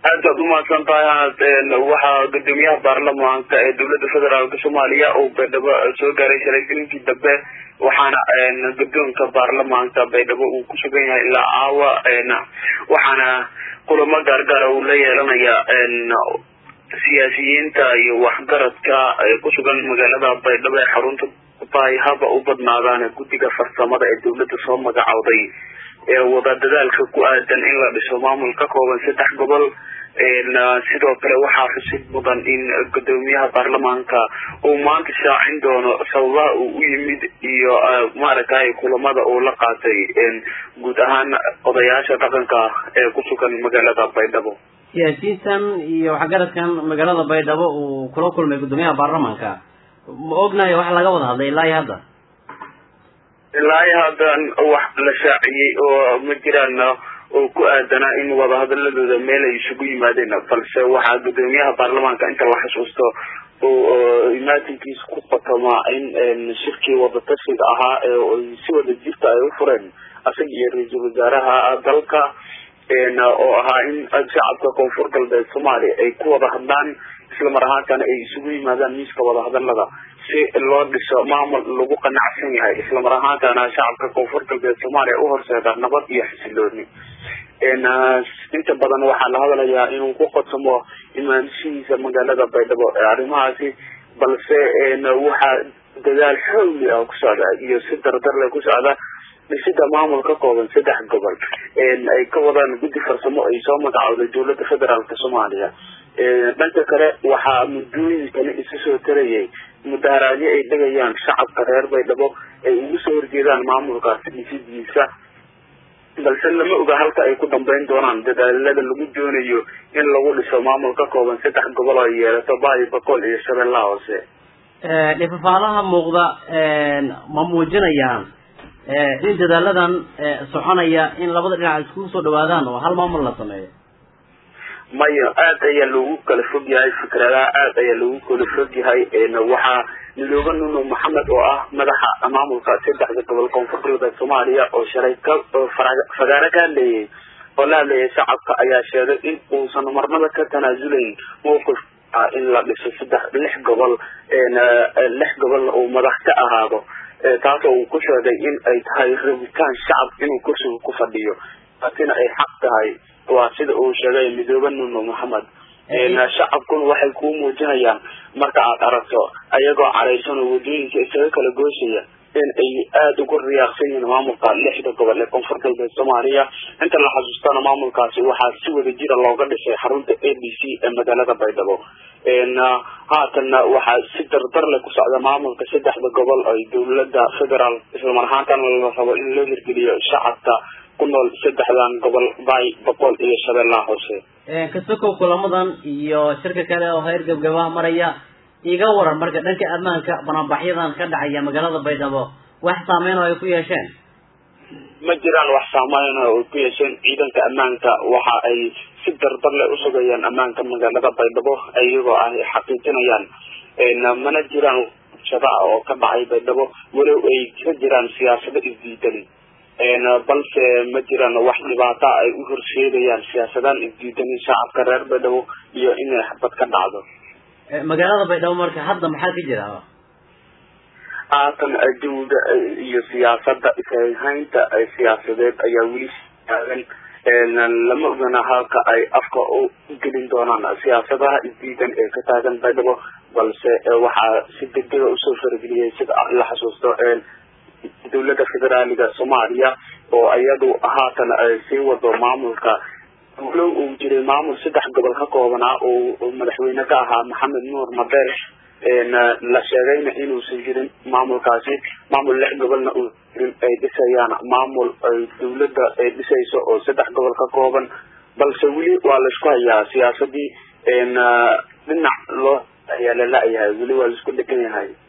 aad baad umahadsan tahay waxaa gudoomiyaha baarlamaanka ee dowlada federaalk soomaaliya uu baydhabo soo gaaray shalagelinkii dambe waxaana gudoonka baarlamaanka baydhabo uu ku sugan yahay ilaa caawa waxaana kulamo gaargaara uu la yeelanaya siyaasiyiinta iyo waxgaradka ku sugan magaalada baydhabo ee xarunta tahay haba u badnaadaan guddiga farsamada ee dowladda soo magacowday ee wada dadaalka ku aadan in la dhiso maamul ka kooban saddex gobol sidoo kale waxaa xusid mudan in gudoomiyaha baarlamaanka uu maanta shaacin doono sababaha uu u yimid iyo maaragtay kulamada uu la qaatay guud ahaan odayaasha dhaqanka ee ku sugan magaalada baydhabo siyaasiyiintan iyo waxgaradkan magaalada baydhabo uu kula kulmay gudoomiyaha baarlamaanka ma ognahay wax laga wada hadlay ilaa iyo hadda ilaa iyo haddan wax la shaaciyey oo ma jiraan oo ku aadanaa in wadahadaladooda meel ay isugu yimaadeen balse waxaa gudoomiyaha baarlamaanka inta la xasuusto oo imaatinkiisa ku qatomaa in shirkii wadatashiga ahaa ee si wada jirta ay u fureen asaga iyo ra-iisul wasaaraha dalka oo ahaa in shacabka koonfur galbeed soomaaliya ay ku wada hadlaan isla mar ahaantana ay isugu yimaadaan miiska wadahadalada si loo dhiso maamul lagu qanacsan yahay isla mar ahaantana shacabka koonfur galbeed soomaaliya u horseeda nabad iyo xasilooni inta badan waxaa la hadlayaa inuu ku qodsamo imaanshihiisa magaalada baydhabo ee arrimahaasi balse waxaa dadaal xowli ah ku socda iyo si dardarle ku socda dhisida maamul ka kooban saddex gobol ay ka wadaan guddi farsamo ay soo magacowday dowlada federaalk soomaaliya dhanka kale waxaa muddooyinkani isu soo tarayay mudaharaadyo ay dhegayaan shacabka reer baydhabo ay ugu soo horjeedaan maamulkaasi dhisidiisa balse lama oga halka ay ku dambeyn doonaan dadaalada lagu doonayo in lagu dhiso maamul ka kooban saddex gobol ay yeelato baayo bakool iyo shabeellaha hoose dhifafaalaha muuqda ma muujinayaan in dadaaladan soconaya in labada dhinac iskugu soo dhawaadaan oo hal maamul la sameeyo maya aad ayaa loogu kala fog yahay fikradaha aad ayaa loogu kala fog yahay waxaa midoobe nuno maxamed oo ah madaxa maamulka saddexda gobol koonfur galbeed soomaaliya oo shalay ka fagaaro ka hadleeyay oo la hadleeyay shacabka ayaa sheegay in uusan marnaba ka tanaasulayn mawqif in la dhiso saddex lix gobol lix gobolna uu madax ka ahaado taasoo uu ku sheegay in ay tahay rabitaan shacab inuu kursiga ku fadhiyo taasina ay xaq tahay waa sida uu sheegay midoobe nuno maxamed shacabkuna waxay kuu muujinayaan marka aad aragto ayagoo caraysan oo wadooyinka isaga kala gooshaya in ay aada ugu riyaaqsan yihiin maamulka lixda gobol ee koonfur galbeed soomaaliya inta la xasuustana maamulkaasi waxaa si wada jira looga dhisay xarunta a b c ee magaalada baydhabo haatanna waxaa si dardar leh ku socda maamulka saddexda gobol ay dowlada federaal islamar ahaantana la rabo in loo hirgeliyo shacabka ku nool saddexdan gobol baay boqol iyo shabeellaha hoose kasokow kulamadan iyo shirka kale oo heer gabgabaha maraya iga waran marka dhanka ammaanka banaanbaxyadan ka dhacaya magaalada baydhabo wax saameyn oo ay ku yeesheen ma jiraan wax saameyn oo ay ku yeesheen ciidanka ammaanka waxa ay si dardar leh usugayaan ammaanka magaalada baydhabo iyagoo ay xaqiijinayaan mana jiraan shaba oo ka dhacay baydhabo walow ay ka jiraan siyaasado isdiidan balse ma jiraan wax dhibaata ay u horseedayaan siyaasadaan isdiidanin shacabka reer baydhabo iyo inay xabad ka dhacdo magaalada baydhabo marka hadda maxaa ka jira haatan adduunka iyo siyaasada ishaynta siyaasadeed ayaa weli taagan lama ogana halka ay afka u gelin doonaan siyaasadaha isdiidan ee ka taagan baydhabo balse waxaa si degdega usoo farageliyay sida la xasuusto dowlada federaaliga soomaaliya oo iyadu haatan sii wado maamulka walow uu jiray maamul saddex gobol ka koobanaa oo madaxweyne ka ahaa maxamed nuur madeer la sheegayna inuusan jirin maamulkaasi maamul lix gobolna uu jirin ay dhisayaan maamul ay dowladda ay dhisayso oo saddex gobol ka kooban balse weli waa laisku hayaa siyaasadii dhinac loo ayaa la la-yahay weli waa laisku dhegan yahay